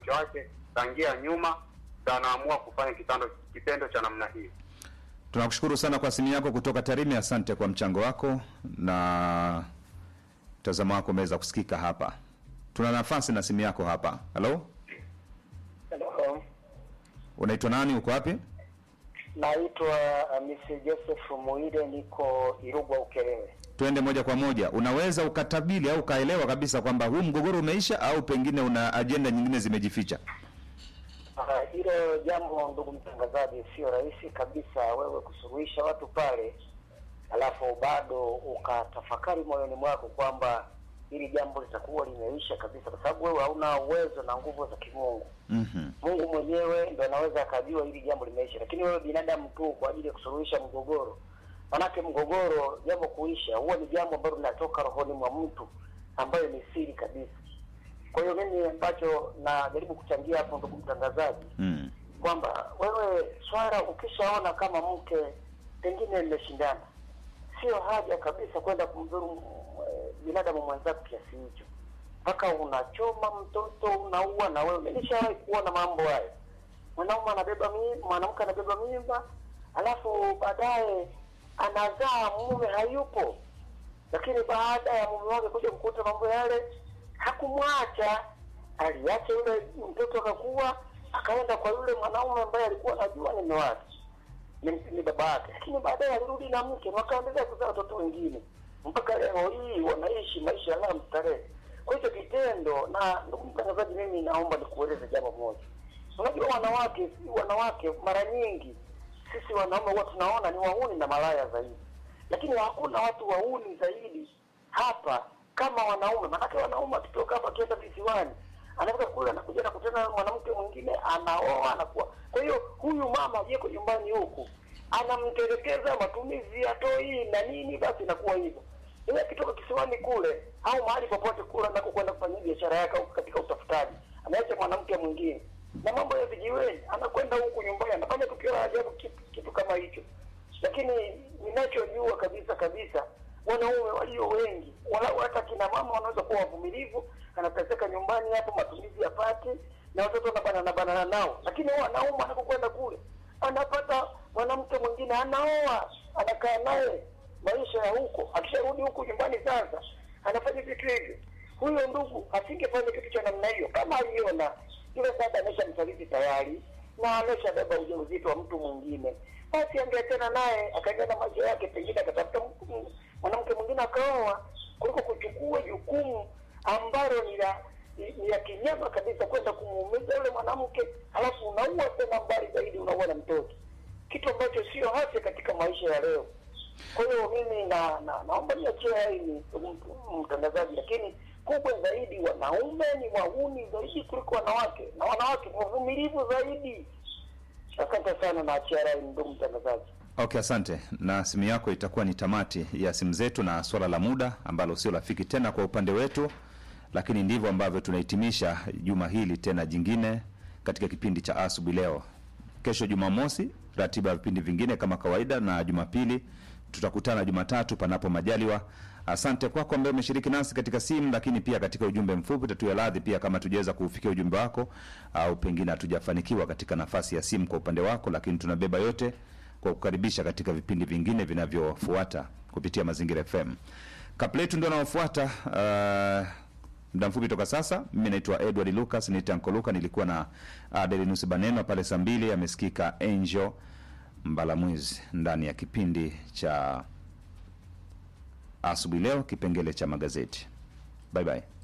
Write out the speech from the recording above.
mke wake tangia nyuma, ndo anaamua kufanya kitendo kitendo cha namna hiyo. Tunakushukuru sana kwa simu yako kutoka Tarime. Asante kwa mchango wako na mtazamo wako umeweza kusikika hapa. Tuna nafasi na simu yako hapa. Halo, Hello. unaitwa nani? Uko wapi? Naitwa uh, Mr. Joseph Muide, niko Irugwa Ukerewe. Twende moja kwa moja. Unaweza ukatabili au ukaelewa kabisa kwamba huu mgogoro umeisha au pengine una ajenda nyingine zimejificha? Ah, Hilo jambo ndugu mtangazaji, sio rahisi kabisa wewe kusuluhisha watu pale, alafu bado ukatafakari moyoni mwako kwamba hili jambo litakuwa limeisha kabisa, kwa sababu wewe hauna uwezo na nguvu za kimungu. Mhm. Mungu mwenyewe ndo anaweza akajua hili jambo limeisha, lakini wewe binadamu tu kwa ajili ya kusuluhisha mgogoro. Manake mgogoro, jambo kuisha, huwa ni jambo ambalo linatoka rohoni mwa mtu, ambayo ni siri kabisa. Kwa hiyo mimi ambacho najaribu kuchangia hapo, ndugu mtangazaji, Mm. kwamba wewe swala ukishaona kama mke pengine mmeshindana, sio haja kabisa kwenda kumdhuru eh, binadamu mwenzako kiasi hicho, mpaka unachoma mtoto unaua na wewe. Nilishawahi kuona mambo hayo, mwanaume anabeba mimba, mwanamke anabeba mimba, alafu baadaye anazaa, mume hayupo, lakini baada ya mume wake kuja kukuta mambo yale, hakumwacha, aliacha yule mtoto akakuwa, akaenda kwa yule mwanaume ambaye alikuwa anajua ni mume wake ni, ni baba yake, lakini baadaye alirudi na mke na wakaendelea kuzaa watoto wengine mpaka leo hii wanaishi maisha ya raha mstarehe. Kwa hicho kitendo, na ndugu mtangazaji, mimi naomba nikueleze jambo moja. Unajua wanawake, wanawake mara nyingi sisi wanaume huwa tunaona ni wahuni na malaya zaidi, lakini hakuna watu wahuni zaidi hapa kama wanaume. Maanake wanaume akitoka hapa akienda visiwani, anaweza kule anakuja na kutana na mwanamke mwingine, anaoa anakuwa. Kwa hiyo huyu mama aliyeko nyumbani huku anamtelekeza matumizi ya toi na nini, basi inakuwa hivyo. Yeye akitoka kisiwani kule au mahali popote kule anako kwenda kufanyia biashara yake au katika utafutaji, anaacha mwanamke mwingine na mambo ya vijiweni, anakwenda huku nyumbani anafanya tukio la ajabu, kitu, kitu kama hicho. Lakini ninachojua kabisa kabisa, wanaume walio wengi, walau hata kina mama wanaweza kuwa wavumilivu, anateseka nyumbani hapo, matumizi yapate na watoto wanabanana banana nao, lakini wanaume anapokwenda kule anapata mwanamke mwingine, anaoa, anakaa naye maisha ya huko. Akisharudi huku nyumbani sasa anafanya vitu hivyo. Huyo ndugu asingefanya kitu cha namna hiyo kama aliona yule dada ameshamsaliti tayari na ameshabeba ujauzito wa mtu mwingine, basi angeachana naye akaendelea na maisha yake, pengine akatafuta mtu- mwanamke mwingine akaoa, kuliko kuchukua jukumu ambalo ni la ni ni ya kinyama kabisa, kwenda kumuumiza yule mwanamke, halafu unaua tena, mbali zaidi unaua na mtoto, kitu ambacho sio hasi katika maisha ya leo. Kwa hiyo mimi na, na naomba niachie hili mtangazaji, lakini kubwa zaidi, wanaume ni wahuni zaidi kuliko wanawake, na wanawake ni wavumilivu zaidi. Asante sana, naachia rai ndugu mtangazaji. Okay, asante. Na simu yako itakuwa ni tamati ya simu zetu na swala la muda ambalo sio rafiki tena kwa upande wetu, lakini ndivyo ambavyo tunahitimisha juma hili tena jingine katika kipindi cha asubuhi leo. Kesho Jumamosi, ratiba ya vipindi vingine kama kawaida, na Jumapili tutakutana Jumatatu panapo majaliwa. Asante kwako ambaye umeshiriki nasi katika simu, lakini pia katika ujumbe mfupi. Tatuya radhi pia kama tujaweza kuufikia ujumbe wako au pengine hatujafanikiwa katika nafasi ya simu kwa upande wako, lakini tunabeba yote kwa kukaribisha katika vipindi vingine vinavyofuata kupitia Mazingira FM. Kapletu ndio anaofuata uh, muda mfupi toka sasa. Mimi naitwa Edward Lucas, niite Anko Luka. Nilikuwa na Adelinus Baneno pale saa mbili, amesikika Angel Mbalamwizi ndani ya kipindi cha asubuhi leo, kipengele cha magazeti. Bye bye.